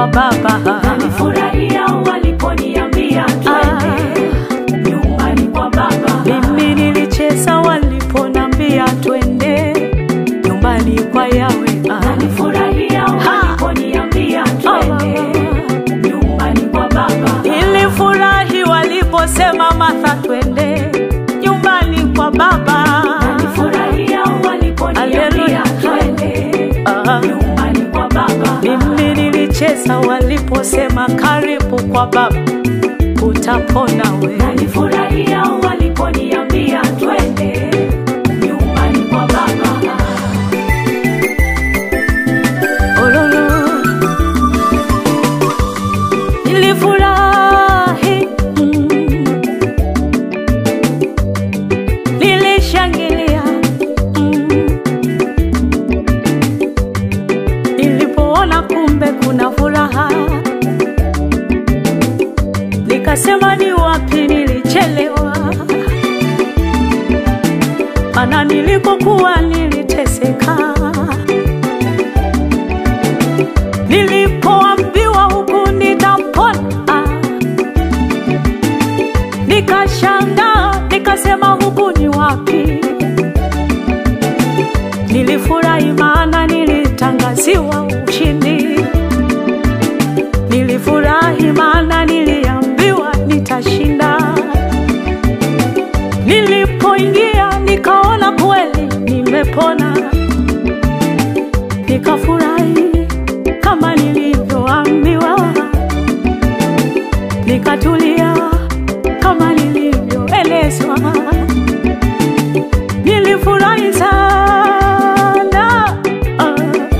kwa Baba. Nilifurahia waliponiambia twende nyumbani kwa Baba. Mimi nilicheza waliponambia twende nyumbani kwa Yawe. Nilifurahia waliponiambia twende nyumbani kwa Baba. Nilifurahi waliposema Martha, twende nyumbani kwa Baba. Nilifurahia waliponiambia Haleluya. twende Ah. nyumbani kwa Baba. Mimi nilicheza waliposema karibu kwa Baba, utapona we. Nilifurahia waliponiambia twende nyumbani kwa Baba. Ololo. Nilifurahi, mm. nilishangilia, mm. nilipoona kumbe kuna furaha, nikasema ni wapi nilichelewa, mana nilikokuwa niliteseka nilipoambiwa huku nitapona, nikashangaa, nikasema huku ni wapi? Nilifurahi maana nilitangaziwa ushindi, nilifurahi maana niliambiwa nitashinda. Nilipoingia nikaona kweli nimepona, nikafurahi kama nilivyoambiwa, nikatulia kama nilivyoelezwa. Nilifurahi sana, ah.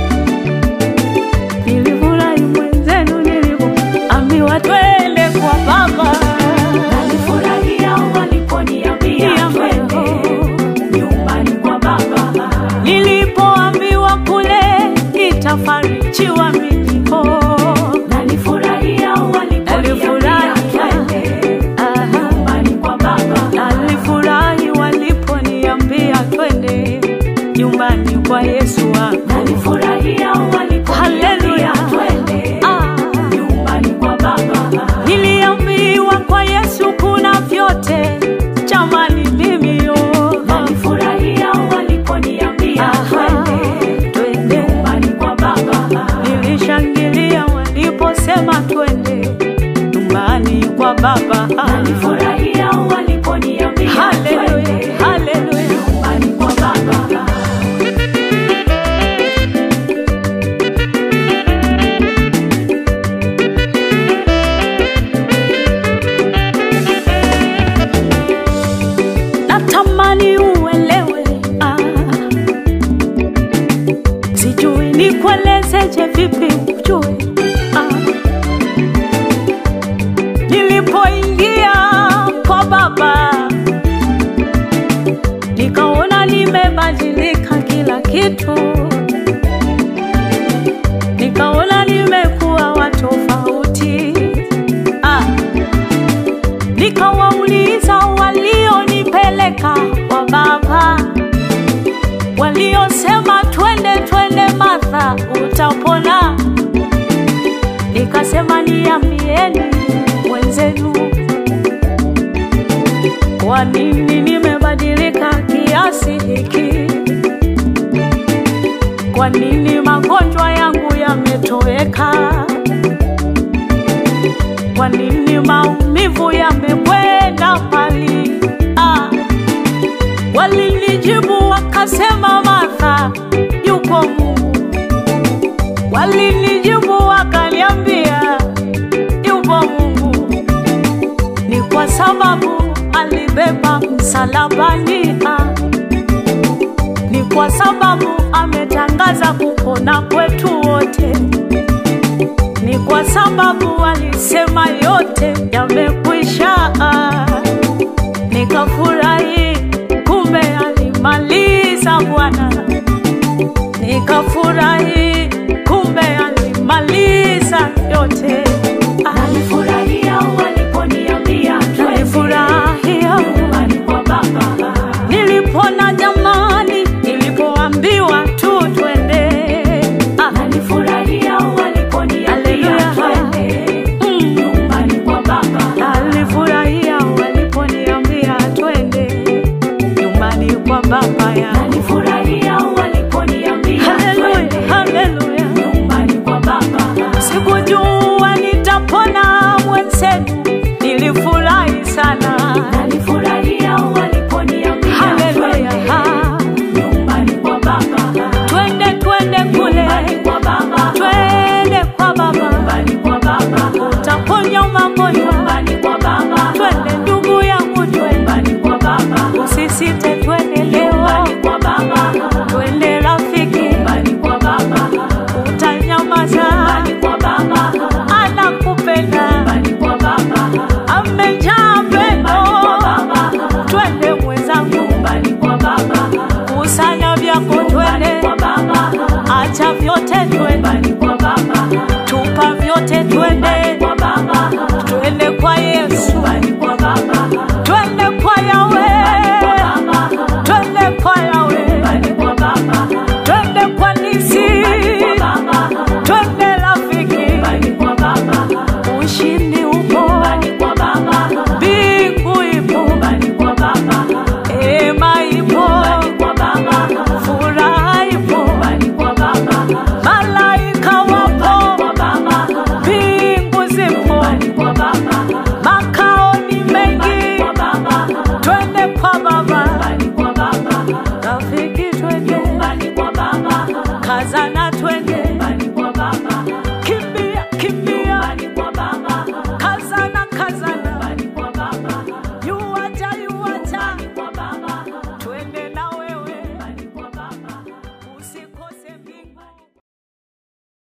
nilifurahi mwenzenu nilivyoambiwa twende kwa Baba. Nilifurahia waliponiambia twende nyumbani kwa Baba. Nilipoambiwa kule nitafarijiwa mimi oh. Nilifurahia waliponiambia Nilifurahi. twende Aha. nyumbani kwa Baba. Nalifurahi waliponiambia twende nyumbani kwa Yesu wangu. Nilifurahia waliponiambia Haleluya. twende Ah. nyumbani kwa Baba. Niliambiwa kwa Yesu kuna vyote, jamani mimi yo. Nilifurahia waliponiambia Aha. twende Twende. nyumbani kwa Baba. Nilishangilia waliposema twende nyumbani kwa Baba. Nilifurahia waliponiambia Haleluya, twende haleluya. nyumbani kwa Baba. natamani uelewe ah. sijui nikuelezeje vipi ujue ah. nilipoingia kwa baba nikaona nimebadilika kila kitu nikaona nimekuwa watofauti ah nikawauliza walionipeleka kwa baba, waliosema twende twende, Martha utapona. Nikasema niambieni mwenzenu, kwa nini nimebadilika kiasi hiki? Kwa nini magonjwa yangu yametoweka? Kwa nini maumivu yamekwenda mbali? Ah, walinijibu wakasema, Martha, yuko Mungu. Walinijibu wakaniambia, yupo Mungu. Ni kwa sababu alibeba msalabani. Ah, ni kwa sababu ametangaza kupona kwetu wote ni kwa sababu alisema yote yamekwisha. Nikafurahi, kumbe alimaliza Bwana. Nikafurahi, kumbe alimaliza yote. Nilifurahia waliponiambia twende Nilifurahia nyumbani kwa Baba. nilipona jamani, nilipoambiwa tu twende. Ah, Nilifurahia waliponiambia Haleluya. nilifurahi